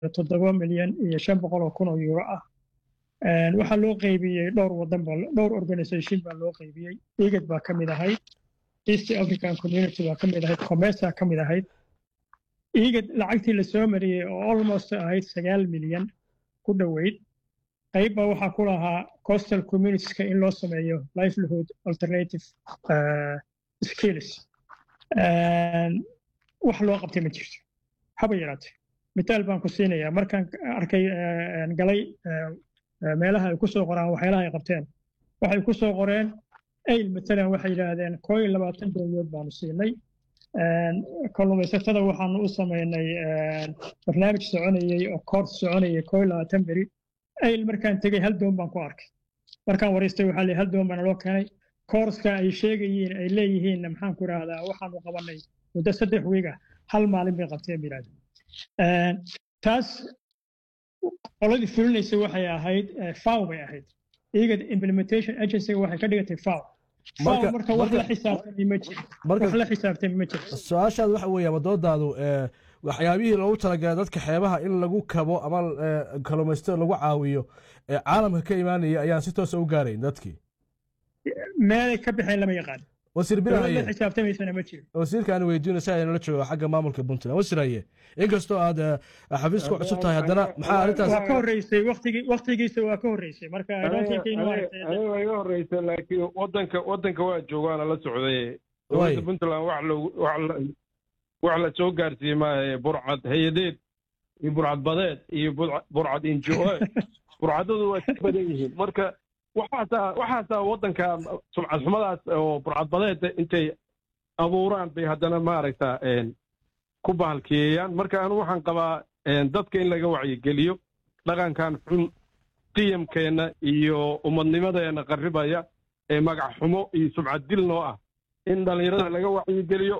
toddoba milyan iyo shan boqol oo kun oo euro ah waxaa loo qaybiyey dhowr wadan dhowr organisation baa loo qaybiyey igad baa ka mid ahayd east african community baa ka mid ahayd comesa ka mid ahayd igad lacagtii lasoo mariyey oo almost ahayd sagaal milyan ku dhoweyd qaybba waxaa ku lahaa coastal communitieska in loo sameeyo livelihood alternative skills wax loo qabtay ma jirto haba yaraatee mitaal baan ku siinayaa markaan arkay galay meelaha ay ku soo qoraan waxyaalaha ay qabteen waxay ku soo qoreen ayl matalan waxay yidhaahdeen koo iyo labaatan dowladood baanu siinay kalluumaysatada waxaanu u samaynay barnaamij soconayey oo koors soconayay koo iyo labaatan beri ayl markaan tegey hal doon baan ku arkay markaan waraystay waxaa leeyahay hal doon baana loo keenay koorska ay sheegayiin ay leeyihiin maxaan ku idhaahdaa waxaanu qabanay muddo saddex wiiga hal maalin bay qabteen yidhahda taas qoladii fulinaysa waxay ahayd faw bay ahayd iyaga implementation agencyga waxay ka dhigatay faw faw marka wax la xisaabtami ma jiro wax la xisaabtami ma jiro su-aashaad waxa weeye ama doodaadu waxyaabihii loogu talagalay dadka xeebaha in lagu kabo ama kalluumaysatada lagu caawiyo ee caalamka ka imaanaya ayaan si toosa u gaarayn dadkii meelay ka baxeen lama yaqaan wasiir dowladda xisaabtamaysana ma jiro wasiirka aan weydiino si aynala joogo xagga maamulka puntland wasiiraye inkastoo aad xafiis ku cusub tahay haddana maxaa arrintaas waa ka horreysay waqtigii waqtigiisa waa ka horreysay marka aniga iga horreysay laakiin wadanka wadanka waa joogaana la socday dowladda puntland wax loogu wax la soo gaarsiiyey maaha burcad hay-adeed iyo burcad badeed iyo burcad injo burcadadu waa ka badan yihiin marka waxaasaa waxaasaa waddanka sumcad xumadaas oo burcadbadeed intay abuuraan bay haddana maaragta ku bahalkiyeeyaan marka anu waxaan qabaa dadka in laga wacyigeliyo dhaqankan xun qiyamkeenna iyo ummadnimadeenna qarribaya ee magac xumo iyo sumcad dil noo ah in dhallinyarada laga wacyigeliyo